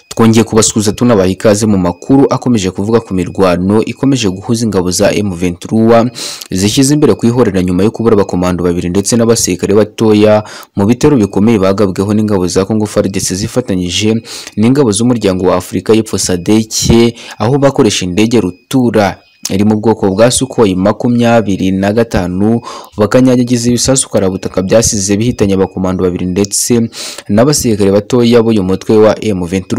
twongeye kubasuhuza tunabaha ikaze mu makuru akomeje kuvuga ku mirwano ikomeje guhuza ingabo za M23 zishyize imbere ku ihorera nyuma yo kubura abakomando babiri ndetse n'abasirikare batoya mu bitero bikomeye bagabweho n'ingabo za Congo FARDC zifatanyije n'ingabo z'umuryango wa Afurika y'Epfo SADC aho bakoresha indege rutura iri mu bwoko bwa Sukhoi makumyabiri na gatanu bakanyanyagiza ibisasu karabutaka byasize bihitanye abakomando babiri ndetse n'abasirikare batoya b'uyu mutwe wa M23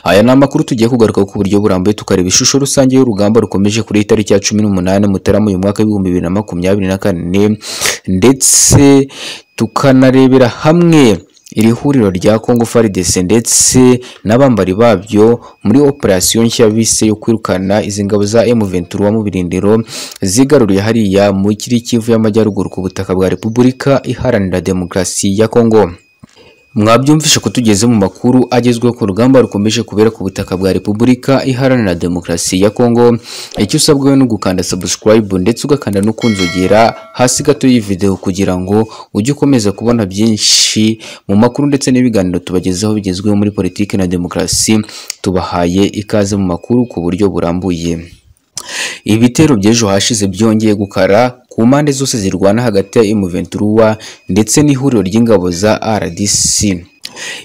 aya ni amakuru tugiye kugaruka ku buryo burambuye tukareba ishusho rusange y'urugamba rukomeje kuri itariki ya cumi n'umunani mutarama uyu mwaka w'ibihumbi bibiri na makumyabiri na kane ndetse tukanarebera hamwe iri huriro rya Congo FARDC ndetse n'abambari babyo muri operasiyo nshya bise yo kwirukana izi ngabo za M23 mu birindiro zigaruriye hariya mu kiri Kivu y'Amajyaruguru ku butaka bwa Repubulika iharanira demokarasi ya Congo mwabyumvishe ko tugeze mu makuru agezweho ku rugamba rukomeje kubera ku butaka bwa repubulika iharanira demokarasi ya kongo icyo usabwa ni ugukanda subscribe ndetse ugakanda no kunzogera hasi gato y'iyi video kugira ngo ujye ukomeza kubona byinshi mu makuru ndetse n'ibiganiro tubagezaho bigezweho muri politiki na demokarasi tubahaye ikaze mu makuru ku buryo burambuye ibitero by'ejo hashize byongeye gukara ku mpande zose zirwana hagati ya M23 ndetse n'ihuriro ry'ingabo za RDC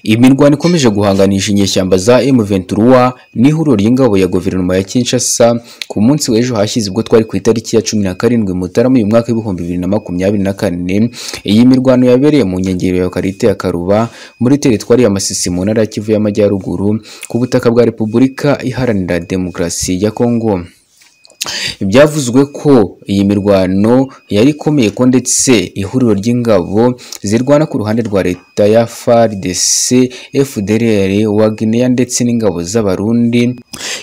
imirwano ikomeje guhanganisha inyeshyamba za M23 n'ihuriro ry'ingabo ya guverinoma ya Kinshasa ku munsi w'ejo hashize ubwo twari ku itariki ya cumi na karindwi Mutarama uyu mwaka w'ibihumbi bibiri na makumyabiri na kane iyi mirwano yabereye mu nkengero ya Karite ya Karuba muri teritwari ya Masisi mu ntara ya Kivu y'Amajyaruguru ku butaka bwa Repubulika Iharanira Demokarasi ya Kongo byavuzwe ko iyi mirwano yari ikomeye ko ndetse ihuriro ry'ingabo zirwana ku ruhande rwa leta ya FARDC, FDLR, Wagner ndetse n'ingabo z'abarundi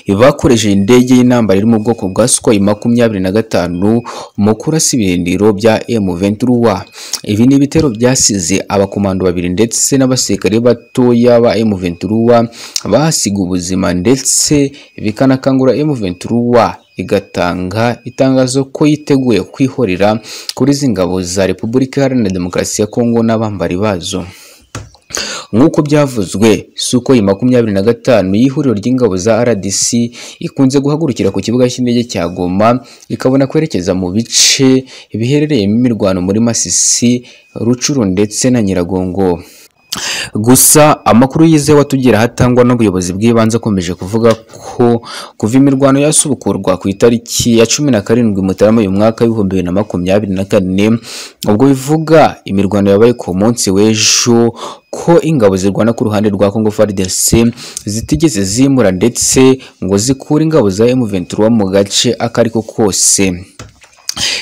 bakoresheje indege y'intambara iri mu bwoko bwa Sukhoi makumyabiri na gatanu mu kurasa ibirindiro bya M23. Ibi ni ibitero byasize abakomando babiri ndetse n'abasirikare batoya ba M23 bahasiga ubuzima ndetse bikanakangura M23 igatanga itangazo ko yiteguye kwihorera kuri izi ngabo za Repubulika Iharanira Demokarasi ya Kongo n'abambari bazo nk'uko byavuzwe Sukhoi makumyabiri na gatanu y'ihuriro ry'ingabo za RDC ikunze guhagurukira ku kibuga cy'indege cya Goma ikabona kwerekeza mu bice biherereyemo imirwano muri Masisi, Rucuru ndetse na Nyiragongo gusa amakuru yizewe atugeraho atangwa n'ubuyobozi bw'ibanze akomeje kuvuga ko kuva imirwano yasubukurwa ku itariki ya cumi na karindwi mutarama uyu mwaka w'ibihumbi bibiri na makumyabiri na kane ubwo bivuga imirwano yabaye ku munsi w'ejo ko ingabo zirwana ku ruhande rwa Congo FARDC zitigeze zimura ndetse ngo zikure ingabo za M23 mu gace akariko kose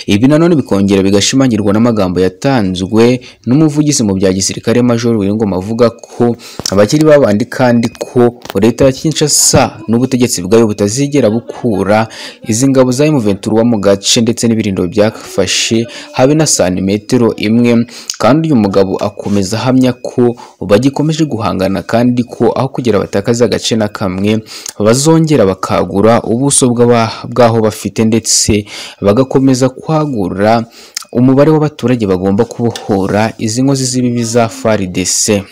ibi nanone bikongera bigashimangirwa n'amagambo yatanzwe n'umuvugizi mu bya gisirikare Major Wiyingoma avuga ko abakiri babandi kandi ko leta ya Kinshasa n'ubutegetsi bwayo butazigera bukura izi ngabo za M23 mu gace ndetse n'ibirindo byafashe habe na santimetero imwe kandi uyu mugabo akomeza ahamya ko bagikomeje guhangana kandi ko aho kugira batakaza agace na kamwe bazongera bakagura ubuso bw'aho bafite ndetse bagakomeza kwagura umubare w'abaturage bagomba kubohora izi nkozi z'ibibi za FARDC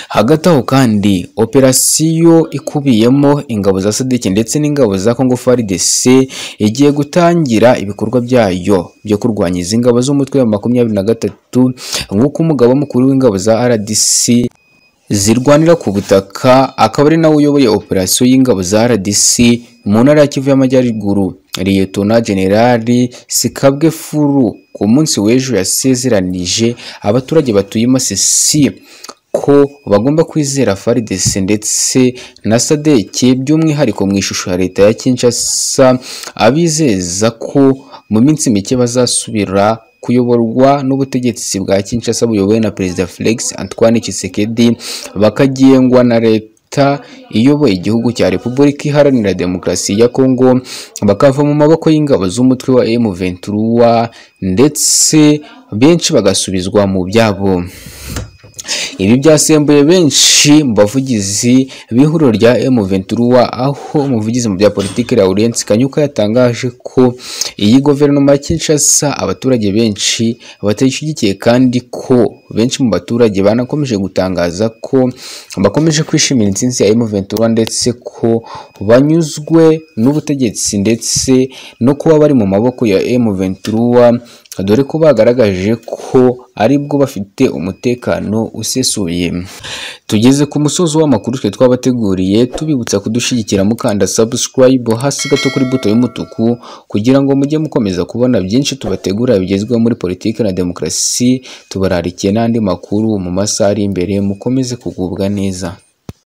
hagati aho kandi operasiyo ikubiyemo ingabo za sadiki ndetse n'ingabo za Congo FARDC igiye gutangira ibikorwa byayo byo kurwanya izi ngabo z'umutwe wa makumyabiri na gatatu nk'uko umugabo mukuru w'ingabo za RDC zirwanira ku butaka akaba ari nawe uyoboye operasiyo y'ingabo za RDC mu ntara ya Kivu y'Amajyaruguru Liyetona Generali Sikabwe Furu ku munsi w'ejo yasezeranije abaturage batuye Masisi ko bagomba kwizera FARDC ndetse na SADC by'umwihariko mu ishusho ya leta ya Kinshasa abizeza ko mu minsi mike bazasubira kuyoborwa n'ubutegetsi bwa Kinshasa buyobowe na Perezida Felix Antoine Tshisekedi bakagengwa na leta iyoboye igihugu cya Repubulika Iharanira Demokarasi ya Kongo bakava mu maboko y'ingabo z'umutwe wa M23 ndetse benshi bagasubizwa mu byabo ibi byasembuye benshi mu bavugizi b'ihuriro rya M23 aho umuvugizi mu bya politiki Laurent Kanyuka yatangaje ko iyi guverinoma ya Kinshasa abaturage benshi batayishyigikiye kandi ko benshi mu baturage banakomeje gutangaza ko bakomeje kwishimira intsinzi ya M23 ndetse ko banyuzwe n'ubutegetsi ndetse no kuba bari mu maboko ya M23 dore ko bagaragaje ko aribwo bafite umutekano usesuye tugeze ku musozi w'amakuru twe twabateguriye tubibutsa kudushyigikira mukanda subscribe hasi gato kuri buto y'umutuku kugira ngo mujye mukomeza kubona byinshi tubategura bigezweho muri politiki na demokarasi tubararikiye n'andi makuru mu masaha ari imbere mukomeze kugubwa neza